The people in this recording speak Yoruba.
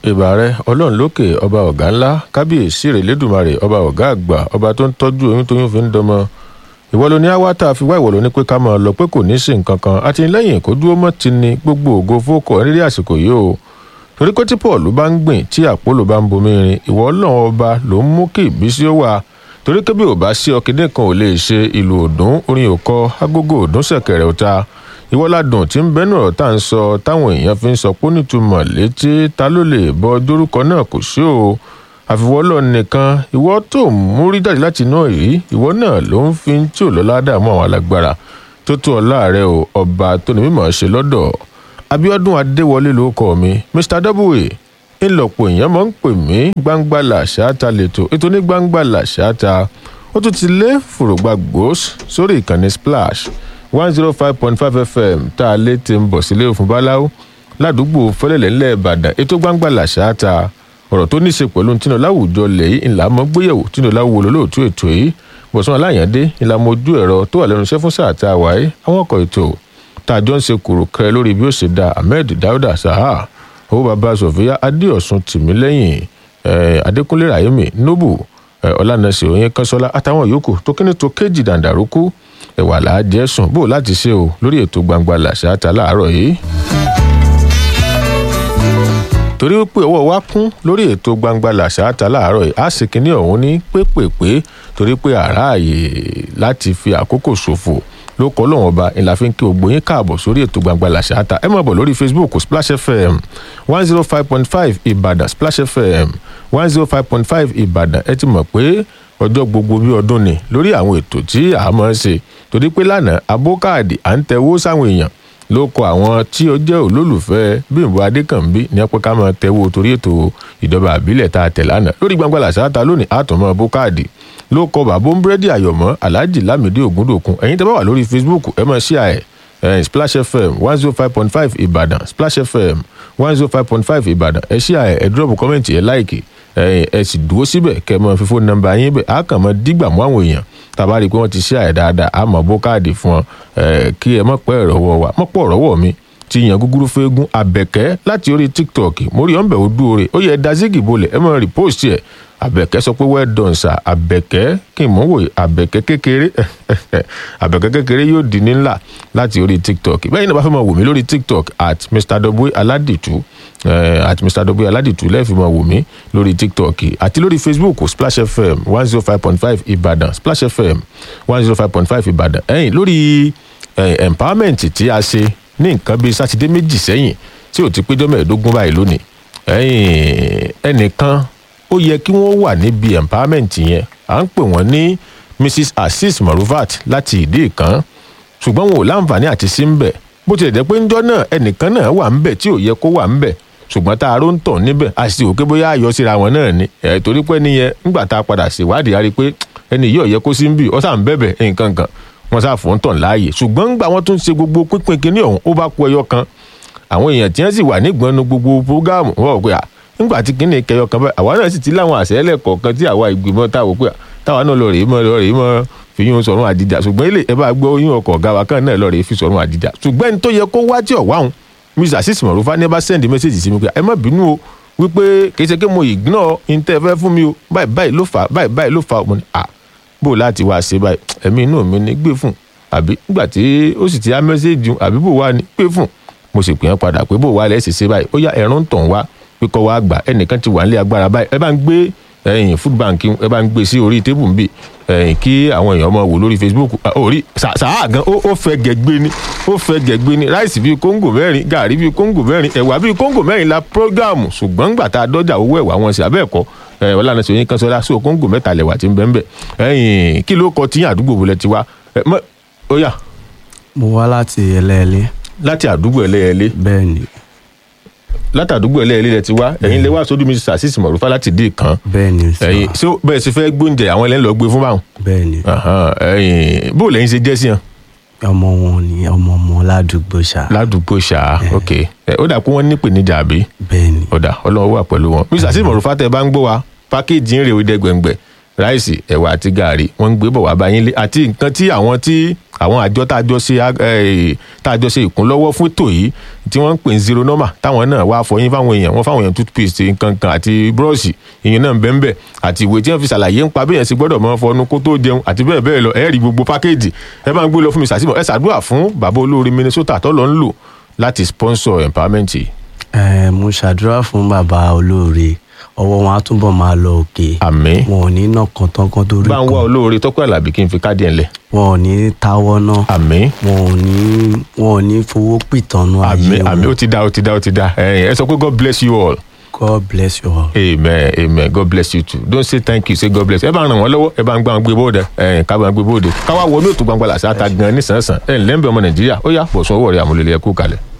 ìbà rẹ ọlọ́run lókè ọba ọ̀gá ńlá kábíyèsí rẹ̀ lẹ́dùnmarè ọba ọ̀gá àgbà ọba tó ń tọ́jú oyún tóyún fi ń dọmọ ìwọ ló ní àwa tá a fi wá ìwọ ló ní pé ká máa lọ pé kò ní sí nǹkan kan àti lẹ́yìn kó dúró mọ́ ti ní gbogbo ògo fókọ nílé àsìkò yìí o torí pé tí paul bá ń gbìn tí àpòlò bá ń bomi rin ìwọ ọlọ́run ọba ló ń mú kí ìbísí ó wà torí pé bí ò bá sí ọkìnrin kan ò lè ṣe ìlú òdùn orin òkọ agogo òdùn ṣẹ̀kẹ̀rẹ̀ ọ̀tá ìwọ́ládùn tí ń bẹ́nu ọ̀rọ̀ tá à ń sọ táwọn èèyàn fi ń sọ pé nítumọ̀ létí ta ló lè bọ dórúkọ náà kò sí o àfiwọ́lọ́ nìkan ìwọ tó mú rí jáde láti inú èyí ìwọ náà ló ń fi tí ò lọ́lá dààmú àwọn alágbára tó tó ọlá rẹ o ọba tó ní mímọ̀ ṣe lọ́dọ̀ abiodun adéwọlé ló kọ mi mr w ńlọpọ̀ èèyàn máa ń pè mí gbangba làṣáta lẹ́tọ̀ ètò ní gbangba làṣáta ó tún ti lé fòrògbà gbòós sórí ìkànnì splash one zero five point five fm tá a lé ti ń bọ̀ sílé òfin báláwo ládùúgbò fẹlẹ̀lẹ̀ ńlẹ̀ ìbàdàn ètò gbangba làṣáta ọ̀rọ̀ tó ní í ṣe pẹ̀lú tìǹà láwùjọ lẹ́yìn ńlá mọ́ gbéyẹ̀wò tìǹà láwùjọ lólóòtú ètò yìí bọ̀sán aláyàndé ńlá mojú ẹ̀rọ tó wà lẹ́nu iṣẹ́ fún sáà tá a wáyé àwọn ọkọ̀ ètò tá a jọ ń ṣe kùrù kẹrẹ lórí bí ó ṣe da ahmed dauda saha owó baba sofia adéọ̀sùn tìmílẹ́yìn adékúnlé rahimi nobu ọlànàṣẹ òyìn kánṣọlá àtàwọn yòókù tó kíní tó kéjì dàǹdàrúkú ẹwà làájẹ sùn bó láti ṣe o lórí ètò gbangba làṣà ta láàárọ̀ yìí torí pé ọwọ́ wa kún lórí ètò gbangba làṣà ta láàárọ̀ yìí a sì kíní ọ̀hún ní pépèpé torí pé àráàyè láti fi àkókò ṣòfò ló kọ́ lọ́wọ́n ọba ìlà fi ń kí gbogbo yín káàbọ̀ sórí ètò gbangba làṣà ta ẹ máa bọ̀ lórí facebook splash fm one zero five point five ìbàdàn splash fm one zero five point five ìbàdàn ẹ ti mọ̀ pé ọjọ́ gbogbo bí ọdún ni lórí àwọn ètò tí a máa ń ṣe torí pé lánàá abókáàdì à ń tẹwó sáwọn èèyàn ló kọ àwọn tí ó jẹ́ olólùfẹ́ bímbọ adékànbí ní ẹpẹ́ ká máa tẹwó torí ètò ìjọba àbílẹ̀ tá a tẹ̀ lánàá lórí gbangba làṣà ta lónìí àtọ̀mọ́ abókáàdì ló kọ bàbá búrẹ́dì àyọ̀mọ́ alhaji lamidi ògúndòkun ẹ̀yin tẹ́ bá wà lórí facebook ẹ máa ṣí àẹ̀ ẹ̀ splash fm one zero five point five ìbàdàn splash fm one zero five point five ìbàdàn ẹ ṣí àẹ̀ ẹ dúrọ́pù kọ́mẹ̀ntì ẹ láìkì ẹ ẹ sì dúró síbẹ̀ kẹ́ ẹ mọ fífó nọ́mbà yín bẹ̀ á kàn mọ́ dígbà mọ́ àwọn èèyàn tàbá rí i pé wọ́n ti ṣí àẹ̀ dáadáa á mọ̀ bó káàdì fún ọ ẹ kí ẹ mọ̀ pẹ́ ìrọ̀wọ́ wa mọ̀ pọ̀ ìrọ̀wọ́ mi ti yan gúgúrú fẹ́ẹ́gún àbẹ̀kẹ́ láti orí tiktok mórí ọ̀nbẹ̀ ojú oore ó yẹ dazigi bolẹ̀ ẹ mọ̀ rìpọ́ọ̀sì ẹ̀ àbẹ̀kẹ́ sọ pé well done sir àbẹ̀kẹ́ kí n mọ̀ wò àbẹ̀kẹ́ kékeré àbẹ̀kẹ́ kékeré yóò di ní ńlá láti orí tiktok bẹ́ẹ̀ ni bá fẹ́ mọ̀ wò mí lórí tiktok at mr w aladitu uh, at mr w aladitu lẹ́ẹ̀fì mọ̀ wò mí lórí tiktok àti lórí facebook splash fm one zero five point five ìbàdàn splash fm one zero five point five ìbàdàn ẹ̀yìn lórí empowerment tí a ṣe ní nǹkan bíi sátidé méjì sẹ́yìn tí ò ti péjọ́ mẹ́ẹ̀ẹ́dógún báyìí lónìí ẹnìkan ó yẹ kí wọ́n wà níbi empowerment yẹn à ń pè wọ́n ní mrs azeez marufat láti ìdí ìkan ṣùgbọ́n wọn ò láǹfààní àti sí ń bẹ̀ bó tilẹ̀ jẹ́ pé ńjọ́ náà ẹnìkan náà wà ń bẹ̀ tí ò yẹ kó wà ń bẹ̀ ṣùgbọ́n tá a ró ń tàn níbẹ̀ a sì òkè bóyá àyọ síra wọn náà ni ẹ̀ torí pé nìyẹn ńgbà tá a padà ṣèwádìí a rí i pé ẹni yìí ò yẹ kó sí ń bì ọ́ sà ń bẹ̀bẹ̀ nǹkan kan wọn sá fún tàn láàyè ṣùgbọ́n ńgbà wọn tún ṣe gbogbo pínpín kínní ọ̀hún ó bá kú ẹyọ kan àwọn èèyàn tí wọ́n sì wà nígbọnnu gbogbo prógáàmù wọ́n pé à nígbà tí kínní kẹyọ kan báyìí àwa náà sì ti láwọn àṣẹlẹ̀ kọ̀ọ̀kan tí àwa ìgbìmọ̀ táwọn pé táwa náà lọ rèé mọ́ lọ rèé mọ́ fi yún sọ̀rùn àdìjà ṣùgbọ́n ilé ẹ bá gbọ́ yún ọkọ̀ ọ̀gá wa kan náà lọ rèé fi sọ̀rùn àdìjà ṣùgbọ́n ẹni tó yẹ kó wá tí ọ̀wá òun mr sis mọ̀rúfà ní ẹ bá sẹ́ndì mẹ́sẹ̀jì sí mi pé ẹ má bínú o wípé kì í ṣe pé mo ignore intẹ́ fẹ́ fún mi o báyìí báyìí ló fà báyìí báyìí ló fà mo ní à bò láti wá ṣe báyìí ẹ̀mí inú mi ní gbé fún àbí nígbà tí ó sì ti á mẹ́sẹ̀jì àbí bò wá ní gbé fún mo sì pè é padà pé bò wá lẹ́sì ṣe báyìí ó yá ẹ̀rún tàn wá pé kọ́ wá gbà ẹnìkan ti wà nílé agbára báyìí ẹ bá ń gbé ẹyìn food bank ẹ bá ń gbé sí orí tébù nbí ẹyìn kí àwọn èèyàn máa wò lórí facebook orí sàá gan ó fẹ́ gẹ̀gbé ni ó fẹ́ gẹ̀gbé ni ráìsì bíi kóńgò mẹ́rin gàrí bíi kóńgò mẹ́rin ẹ̀wà bíi kóńgò mẹ́rin la prógáàmù ṣùgbọ́n gbà tá a dọ́jà owó ẹ̀wà wọn sí abẹ́ẹ̀kọ́ ẹ̀ ọ̀lànà sọ̀yìn kan sọ́lá sí kóńgò mẹ́ta lẹ̀wà tí ń bẹ́ẹ̀ bẹ́ẹ̀ ẹ̀yìn kí ló kọ tíyàn àdúgbò wọlé tiwa ó yá. mo wá láti ẹlẹ́ẹ̀lé. láti àdúgbò ẹlẹ́ẹ̀lé. bẹ́ẹ̀ ni látàdúgbò ẹlẹ́ẹ̀lẹ́ lẹ ti wá ẹ̀yin lè wá sódù mi sàṣìṣì mọ̀rúfà láti dé kan bẹ́ẹ̀ ni sọ ẹ̀yin ṣé bẹ́ẹ̀ sì fẹ́ gbóúnjẹ àwọn ẹlẹ́ni lọ gbé fún báwọn. bẹ́ẹ̀ ni ẹ̀yin bó lẹ́yìn ṣe jẹ́ sí yàn. ọmọ wọn ni ọmọ ọmọ ládùúgbò ṣá. ládùúgbò ṣá ok ó dà pé wọ́n ní ìpèníjà àbí. bẹ́ẹ̀ ni ó dà ọlọ́wọ́ wà pẹ̀lú wọn. mi sàṣìṣì mọ̀rúfà tẹ bá ń gbọ́ wa pákéjì ń rè ó dẹ gbẹ̀ngbẹ̀ ráìsì ẹ̀wà àti gààrí wọ́n ń gbé bọ̀ wá báyìí lé àti nǹkan tí àwọn tí àwọn àjọ tá a jọ ṣe eh, tá a jọ ṣe ìkúnlọ́wọ́ fún ètò yìí tí wọ́n ń pè ní zero normal táwọn náà wá fọyín fáwọn èèyàn wọ́n fáwọn èèyàn toothpaste nǹkan kan àti búrọ́ọ̀ṣì ìyẹn náà ń bẹ́ẹ̀ bẹ́ẹ̀ àti ìwé tí wọ́n fi ṣàlàyé ń pa bí èèyàn ṣe gbọ́dọ̀ mọ́ fọnú kó tó jẹun àti bẹ́ẹ̀ bẹ́ẹ̀ lọ ẹ rí gbogbo pákéèjì ẹ bá ń gbé lọ fún mi ṣàṣìbọ̀ ẹ ṣàdúrà fún bàbá olóore Minnesota tó lọ ń lò láti sponsor empowerment yìí. ẹ mo ṣàdúrà fún bàbá olóore ọwọ́ wọn á túbọ̀ máa lọ òkè àmín wọn ò ní nà kọ́ńtọ́kọ́ tó rí bá ń wá kan olóore tọ́pẹ́ àlàbí kí n fi káàdì ẹ̀ ńlẹ̀ wọn ò ní táwọ́ náà àmín wọn ò ní wọn ò ní fowó pìtànú ayé àmín àmín ó wọn ti dá ó ti dá ó ti dá ẹ̀yin ẹ sọ pé God bless you all God bless you all. amen amen God bless you too don't say thank you say God bless ẹ bá ràn wọ́n lọ́wọ́ ẹ bá ń gbà wọn gbé bóde ẹ̀yin ká bá wọn gbé bóde káwá wọnú ètò gbangba làṣà ta gan nísànsàn ẹ̀ ńlẹ́ ń bẹ ọmọ Nàìjíríà ó yá bọ̀sùn owó rẹ̀ àmúlẹ̀lẹ̀ ẹ kú kalẹ̀.